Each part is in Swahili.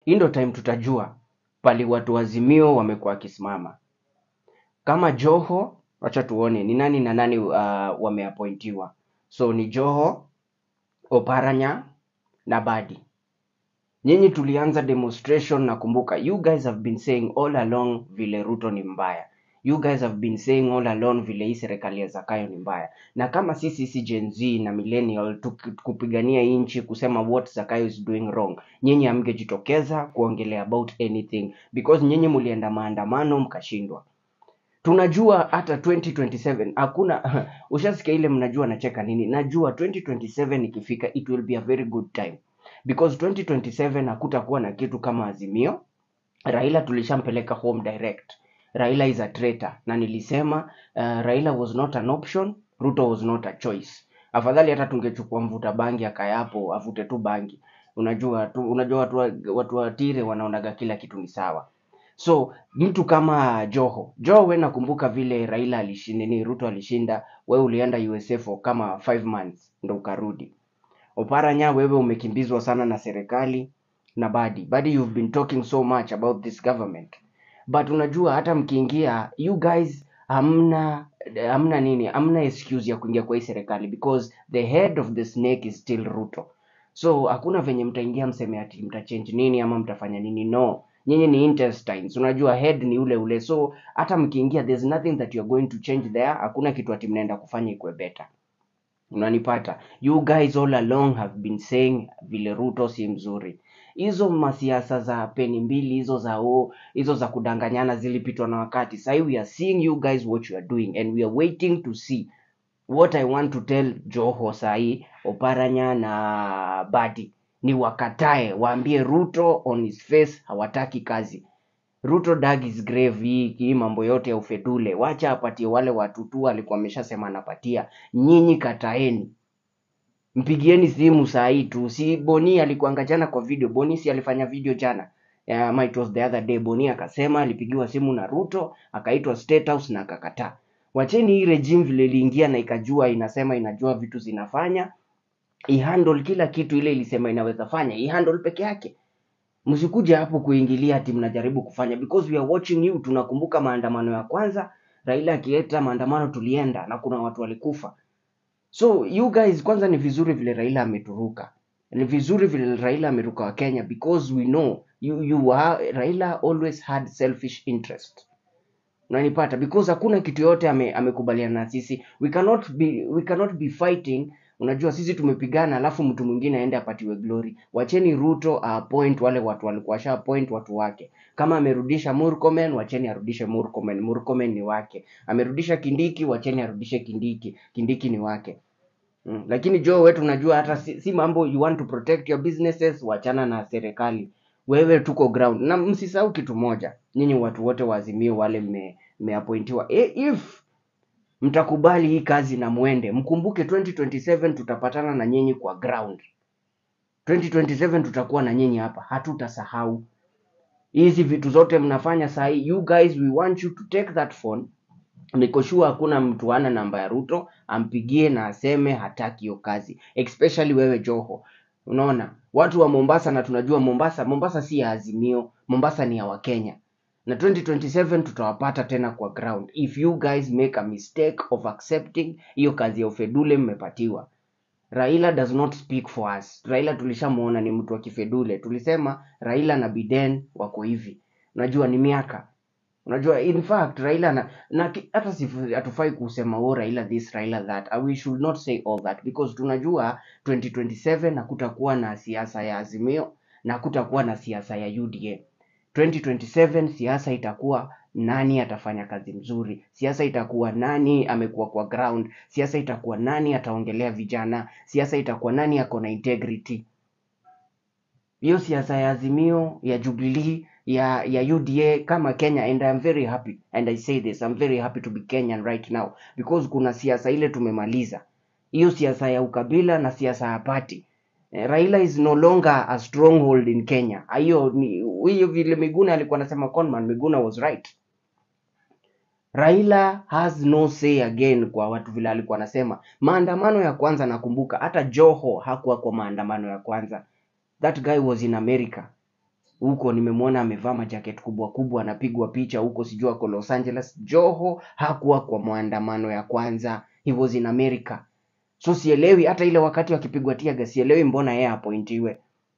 hii ndo time tutajua pali watu wazimio wamekuwa wakisimama kama Joho, wacha tuone ni nani na nani uh, wameappointiwa. So ni Joho, Oparanya na Badi. Nyinyi tulianza demonstration nakumbuka, you guys have been saying all along vile Ruto ni mbaya. You guys have been saying all along vile hii serikali ya Zakayo ni mbaya, na kama sisi si Gen Z na millennial tuki- kupigania hii nchi kusema what Zakayo is doing wrong, nyinyi hamngejitokeza kuongelea about anything because nyinyi mlienda maandamano mkashindwa tunajua hata 2027 hakuna ushasikia ile mnajua nacheka nini najua 2027 ikifika it will be a very good time because 2027 hakutakuwa na kitu kama azimio raila tulishampeleka home direct raila is a traitor na nilisema uh, raila was not an option ruto was not a choice afadhali hata tungechukua mvuta bangi akayapo avute tu bangi unajua tu, unajua watu wa, watu wa tire wanaonaga kila kitu ni sawa so mtu kama joho joho we nakumbuka vile raila alishinda ni ruto alishinda we ulienda usa for kama 5 months ndo ukarudi oparanya wewe umekimbizwa sana na serikali na badi badi you've been talking so much about this government but unajua hata mkiingia you guys hamna hamna nini hamna excuse ya kuingia kwa hii serikali because the head of the snake is still ruto so hakuna venye mtaingia mseme ati mtachange nini ama mtafanya nini no nyinyi ni intestines unajua head ni ule ule so hata mkiingia there's nothing that you're going to change there hakuna kitu ati mnaenda kufanya ikwe better unanipata you guys all along have been saying vile ruto si mzuri hizo masiasa za peni mbili hizo za o hizo za kudanganyana zilipitwa na wakati sahi we are seeing you guys what you are doing and we are waiting to see what i want to tell joho sahi oparanya na badi ni wakatae waambie ruto on his face hawataki kazi ruto dug his grave hii hii mambo yote ya ufedule wacha apatie wale watu tu alikuwa ameshasema anapatia nyinyi kataeni mpigieni simu saa hii tu si boni alikuanga jana kwa video boni si alifanya video jana Eh, ama it was the other day boni akasema alipigiwa simu na ruto akaitwa state house na akakataa wacheni hii regime vile iliingia na ikajua inasema inajua vitu zinafanya ihandle kila kitu ile ilisema inaweza fanya ihandle peke yake msikuja hapo kuingilia ati mnajaribu kufanya because we are watching you tunakumbuka maandamano ya kwanza raila akileta maandamano tulienda na kuna watu walikufa so you guys kwanza ni vizuri vile raila ameturuka ni vizuri vile raila ameruka wa kenya because we know you, you are, raila always had selfish interest unanipata because hakuna kitu yote ame, amekubaliana na sisi we cannot be we cannot be fighting unajua sisi tumepigana alafu mtu mwingine aende apatiwe glory wacheni ruto appoint wale watu walikuwa washa appoint watu wake kama amerudisha murkomen wacheni arudishe murkomen murkomen ni wake amerudisha kindiki wacheni arudishe kindiki kindiki ni wake Mm. Lakini Joe wetu unajua hata si, si mambo you want to protect your businesses, wachana na serikali. Wewe tuko ground. Na msisahau kitu moja. Nyinyi watu wote wa Azimio wale mme mmeappointiwa. E, if mtakubali hii kazi na mwende, mkumbuke 2027 tutapatana na nyinyi kwa ground. 2027 tutakuwa na nyinyi hapa. Hatutasahau. Hizi vitu zote mnafanya saa hii, you guys we want you to take that phone niko sure hakuna mtu ana namba ya Ruto ampigie na aseme hataki hiyo kazi, especially wewe Joho. Unaona watu wa Mombasa, na tunajua Mombasa, Mombasa si ya Azimio, Mombasa ni ya Wakenya, na 2027 tutawapata tena kwa ground if you guys make a mistake of accepting hiyo kazi ya ufedule mmepatiwa. Raila does not speak for us. Raila tulishamuona ni mtu wa kifedule. Tulisema Raila na Biden wako hivi, unajua ni miaka unajua in fact raila na, na ki- hata sifu- hatufai kusema oh raila this raila that Uh, we should not say all that because tunajua 2027 hakutakuwa na siasa ya azimio na hakutakuwa na siasa ya uda 2027 siasa itakuwa nani atafanya kazi mzuri siasa itakuwa nani amekuwa kwa ground siasa itakuwa nani ataongelea vijana siasa itakuwa nani ako na integrity hiyo siasa ya azimio ya jubilee ya ya uda kama kenya and I'm very happy and i say this I'm very happy to be kenyan right now because kuna siasa ile tumemaliza hiyo siasa ya ukabila na siasa ya party Eh, raila is no longer a stronghold in kenya hiyo ni hiyo vile miguna alikuwa anasema conman miguna was right Raila has no say again kwa watu vile alikuwa anasema. Maandamano ya kwanza nakumbuka hata Joho hakuwa kwa maandamano ya kwanza. That guy was in America. huko nimemwona amevaa majacket kubwa kubwa anapigwa picha huko sijui ako Los Angeles Joho hakuwa kwa maandamano ya kwanza he was in America so sielewi hata ile wakati wakipigwa tiaga sielewi mbona yeye apointiwe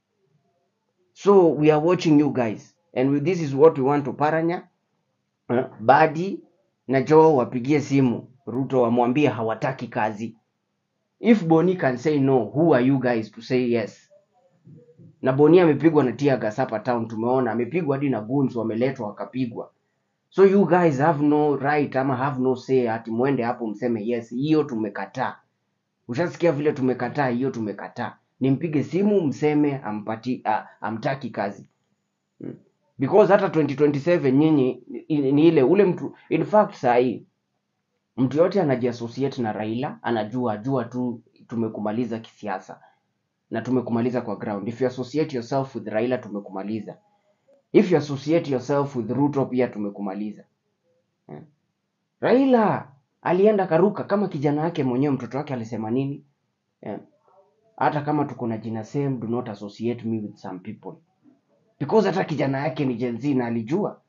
so we are watching you guys and with this is what we want to paranya uh, Badi na Joho wapigie simu Ruto wamwambie hawataki kazi if Boni can say no who are you guys to say yes na Boni amepigwa na tear gas hapa town tumeona amepigwa hadi na goons wameletwa wakapigwa so you guys have no right ama have no say ati mwende hapo mseme yes hiyo tumekataa ushasikia vile tumekataa hiyo tumekataa nimpige simu mseme ampati uh, amtaki kazi Mm. because hata 2027 nyinyi ni, ni ile ule mtu in fact sahii mtu yote anajiassociate na Raila anajua jua tu tumekumaliza kisiasa na tumekumaliza kwa ground if you associate yourself with Raila tumekumaliza if you associate yourself with Ruto pia tumekumaliza Eh. Raila alienda karuka kama kijana wake mwenyewe mtoto wake alisema nini Eh. hata kama tuko na jina same do not associate me with some people because hata kijana yake ni Gen Z na alijua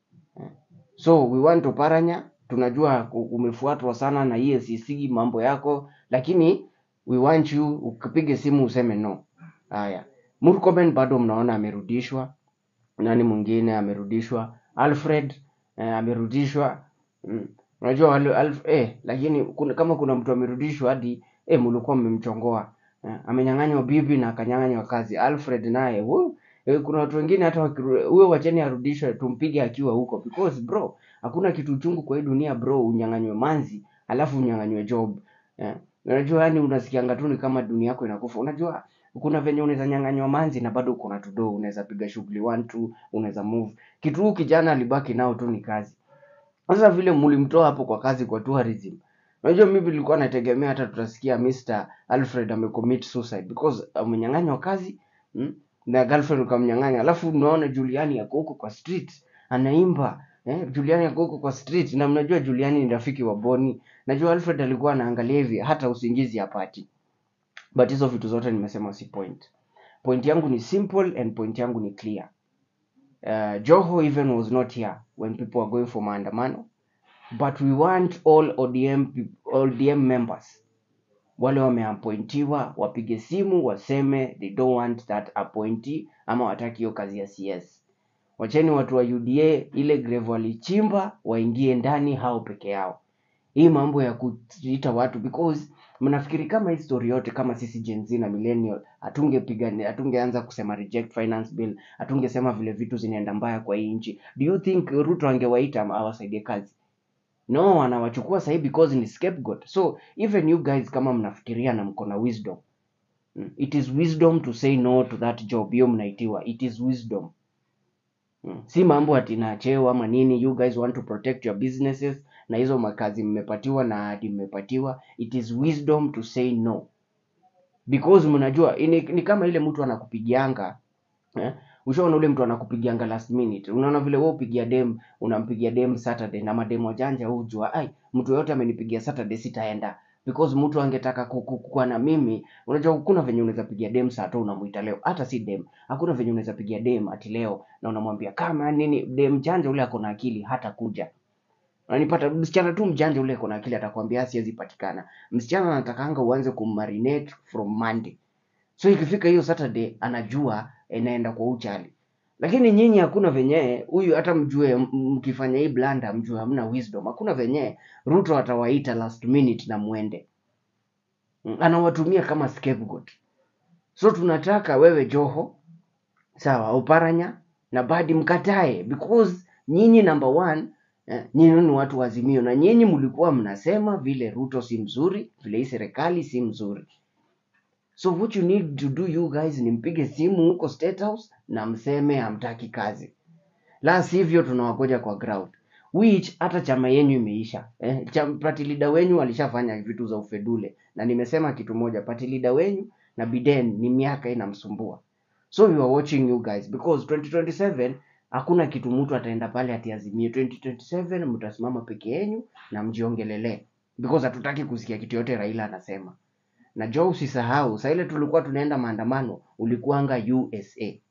so we want to paranya tunajua ku- umefuatwa sana na EACC mambo yako lakini we want you ukipige simu useme no haya Murkomen bado mnaona amerudishwa nani mwingine amerudishwa Alfred eh, amerudishwa mm. unajua wale Alf, eh, lakini kuna, kama kuna mtu amerudishwa hadi eh, mlikuwa mmemchongoa eh, amenyang'anywa bibi na akanyang'anywa kazi Alfred naye woo, eh, kuna watu wengine hata wakiru- huyo wacheni arudishwe tumpige akiwa huko because bro hakuna kitu chungu kwa hii dunia bro unyang'anywe manzi alafu unyang'anywe job eh. unajua yani unasikianga tu ni kama dunia yako inakufa unajua kuna venye unaweza nyang'anywa manzi na bado uko na tudo unaweza piga shughuli one two unaweza move kitu huu kijana alibaki nao tu ni kazi sasa vile mlimtoa hapo kwa kazi kwa tourism unajua mimi nilikuwa nategemea hata tutasikia Mr. Alfred amecommit suicide because amenyang'anywa kazi mm? na girlfriend ukamnyang'anya alafu unaona Juliani yako huko kwa street anaimba eh? Juliani yako huko kwa street na mnajua Juliani ni rafiki wa Boni najua Alfred alikuwa anaangalia hivi hata usingizi hapati but hizo vitu zote nimesema si point point yangu ni simple and point yangu ni clear uh, Joho even was not here when people were going for maandamano but we want all ODM, peop- ODM members wale wameappointiwa wapige simu waseme they don't want that appointee ama wataki hiyo kazi ya CS. Wacheni watu wa UDA ile grave walichimba waingie ndani hao peke yao. Hii mambo ya kuita watu because mnafikiri kama hii story yote kama sisi Gen Z na millennial hatungepiga hatungeanza kusema reject finance bill, hatungesema vile vitu zinaenda mbaya kwa hii nchi. Do you think Ruto angewaita ama awasaidie kazi? no anawachukua sahii because ni scapegoat so even you guys kama mnafikiria na mko na wisdom mm, it is wisdom to say no to that job hiyo mnaitiwa it is wisdom mm. si mambo ati na cheo ama nini you guys want to protect your businesses na hizo makazi mmepatiwa na hadi mmepatiwa it is wisdom to say no because mnajua ni, ni kama ile mtu anakupigianga eh? ushaona ule mtu anakupigianga last minute unaona vile wewe upigia dem unampigia dem saturday na madem wajanja hujua ai mtu yote amenipigia saturday sitaenda because mtu angetaka ku- ku- kuwa na mimi unajua hakuna venye unaweza pigia dem saa tu unamuita leo hata si dem hakuna venye unaweza pigia dem ati leo na unamwambia kama nini dem janja ule ako na akili hata kuja unanipata msichana tu mjanja ule ako na akili atakwambia siwezi patikana msichana anatakanga uanze kummarinate from monday so ikifika hiyo saturday anajua inaenda kwa uchali lakini nyinyi hakuna venye huyu hata mjue m- mkifanya hii blanda mjue hamna wisdom hakuna venye ruto atawaita last minute na mwende Mm, anawatumia kama scapegoat so tunataka wewe joho sawa uparanya na badi mkatae because nyinyi number one eh, nyinyi ni watu wa azimio na nyinyi mlikuwa mnasema vile ruto si mzuri vile hii serikali si mzuri so what you need to do you guys ni mpige simu huko state house na mseme hamtaki kazi la sivyo tunawagoja kwa ground which hata chama yenyu imeisha eh, cham- party leader wenyu alishafanya vitu za ufedule na nimesema kitu moja party leader wenyu na biden ni miaka inamsumbua so we are watching you guys because 2027 hakuna kitu mtu ataenda pale atiazimie 2027 mtasimama peke yenyu na mjiongelelee because hatutaki kusikia kitu yote raila anasema na jo usisahau saa ile tulikuwa tunaenda maandamano ulikuanga usa